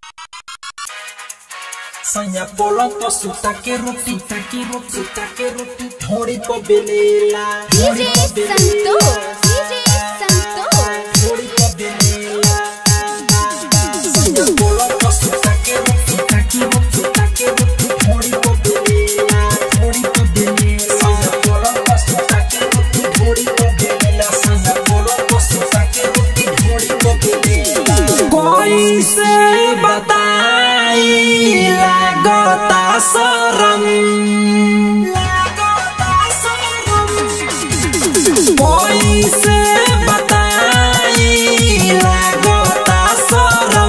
Sanya bolong po suta ke roti ta ke roti suta ke roti thori po belela DJ Santos, DJ Santos. thori po belela Sanya bolong po suta ke roti ta ke roti suta ke roti thori po belela thori po belela Sanya bolong po suta ke roti thori po belela Sanya bolong po suta ke roti thori po belela कोई से बताई लगता शरम कोई से बताई लगता शरम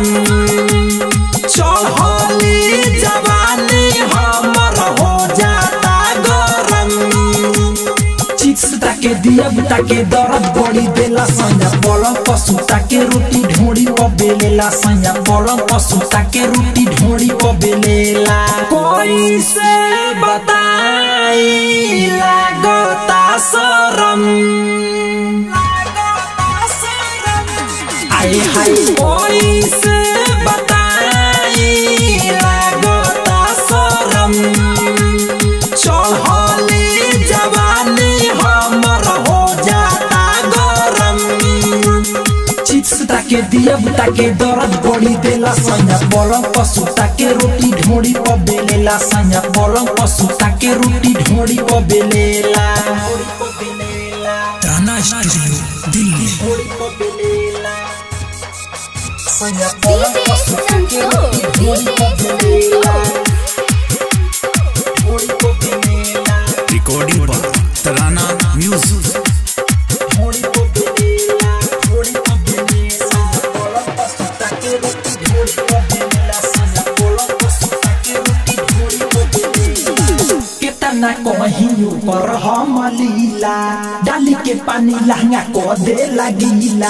चढ़ली जवानी हमर हो जाता गरम चिप्स ताके दिया ताके दर्द बड़ी देला सैया पलंग पशु ताके रोटी ढोड़ी प बेलेला सैया पलंग पशु ताके रोटी ढोड़ी प बेलेला कोई से बताई लागता शरम आए हाय कोई से बताई लागता शरम चढ़ली जवानी हमर हो जाता गरम चिप्स ताके दिया ताके दर्द बड़ी देला सैया पलंग पशु ताके रोटी ढोड़ी प बेलेला सैया पलंग पशु ताके रोटी ढोड़ी प बेलेला ताना स्टूडियो दिल्ली ढोड़ी प बेलेला सैया पलंग DJ पशु ताके रोटी Santos, ढोड़ी प DJ बेलेला Santos. ढोड़ी प बेलेला रिकॉर्डिंग पर तराना म्यूजिक थोड़ी को बेलेला थोड़ी को बेलेला सजा पलंग पर सुता के रोटी थोड़ी को बेलेला सजा पलंग पर सुता के रोटी थोड़ी को बेलेला केतना कहीं ऊपर हम लीला डाली के पानी लहंगा को दे लगीला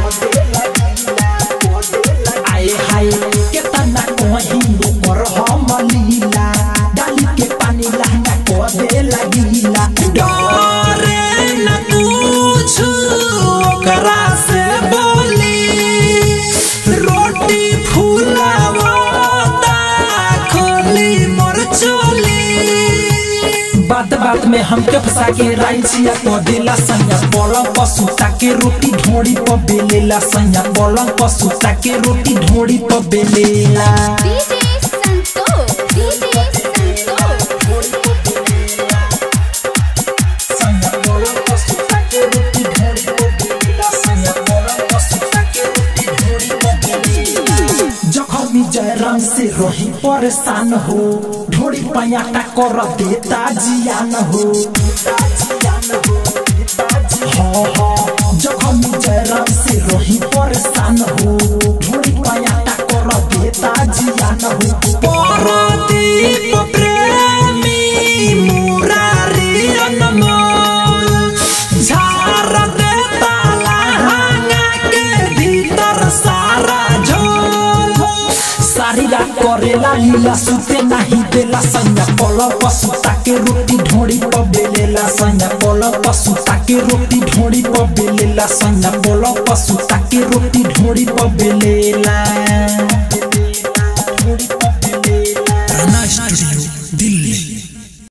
आए हाय केतना कहीं ऊपर हम लीला डाली के पानी लहंगा को दे लगीला डरे न कुछ ओकरा से बोली रोटी फूलावता खोली मोर चोली बात बात में हमके फंसा के राई छिया को देला सैया पलंग पशु ताके रोटी ढोड़ी प बेलेला सैया पलंग पशु ताके रोटी ढोड़ी प बेलेला DJ Santos, DJ Santos. सैया पलंग पशु ताके रोटी ढोड़ी प बेलेला सैया पलंग पशु ताके रोटी ढोड़ी प बेलेला जखमी जयराम से रही परेशान हो ढोड़ी पयाटा कर देता जियान हो हाँ हाँ जखमी जयराम से रही परेशान हो ढोड़ी पयाटा कर देता जियान हो परदीप प्रेमी मुरारी अनमोल झार देता लहंगा के भीतर सारा झोल सारी रात करेला लीला सुते नहीं देला सैया पलंग पर सुता के रोटी ढोड़ी पर बेलेला सैया पलंग पर सुता के रोटी ढोड़ी पर बेलेला सैया पलंग पर सुता के रोटी ढोड़ी पर बेलेला